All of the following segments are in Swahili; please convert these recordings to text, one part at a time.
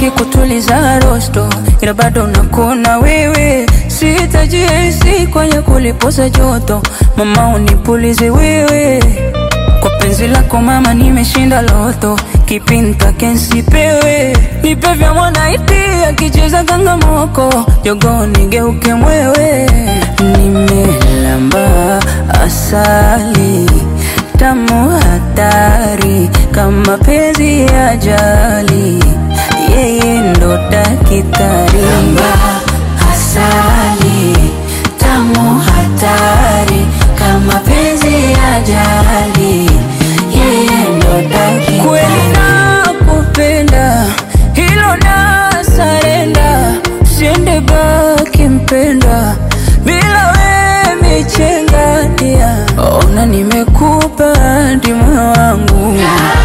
mengi kutuliza rosto, ila bado nakuna wewe. Sitajihisi kwenye kulipoza joto, mama unipulize wewe. Kwa penzi lako mama, nimeshinda loto, kipi nitake nsipewe? Nipe vya mwanaiti akicheza kangamoko, jogoo nigeuke mwewe. Nimelamba asali tamu hatari kama penzi ya ajali, yeye ndo dakitari. Lamba asali tamu hatari kama penzi ya ajali, yeye ndo dakitari. Kweli nakupenda, hilo na sarenda, siende baki mpenda bila we michenga dia. Ona nimekupa hadi moyo wangu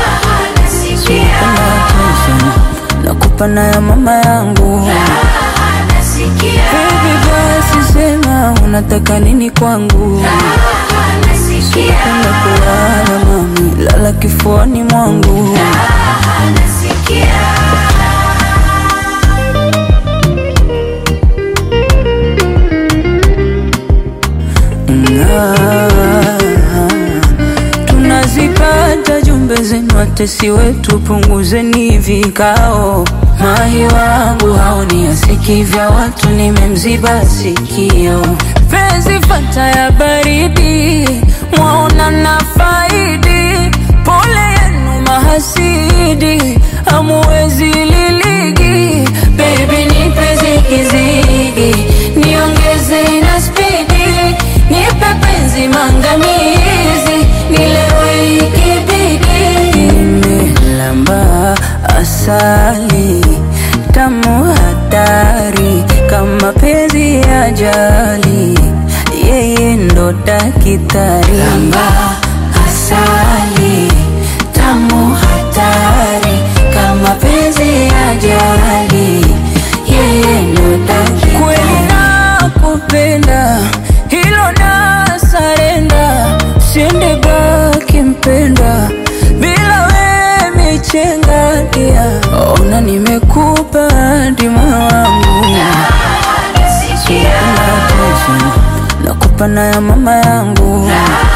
nakupa na ya mama yangu Baby basi sema unataka nini kwangu Penda kulala mami, lala kifuani mwangu Ah, tunazipata jumbe zenu, watesi wetu, punguzeni vikao. Mahi wangu haoni asiki vya watu, nimemziba sikio. Penzi fata ya baridi, mwaona na faidi. Pole yenu mahasidi, hamuwezi liligi. Baby nipe zigizigi, niongeze na spidi, nipe penzi mangamizi, nilewe ikibidi. Nimelamba asali tamu hatari kama penzi ya ajali, yeye ndo dakitari. Lamba asali tamu hatari kama penzi ya ajali, yeye ndo dakitari. Kweli nakupenda, hilo na sarenda, siende baki mpenda bila we michenga dia. Ona nimekupa hadi moyo wangu nakupa na ya mama yangu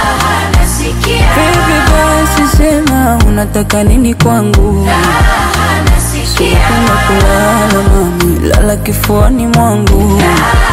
Baby basi sema unataka nini kwangu Penda kulala mami, lala kifuani mwangu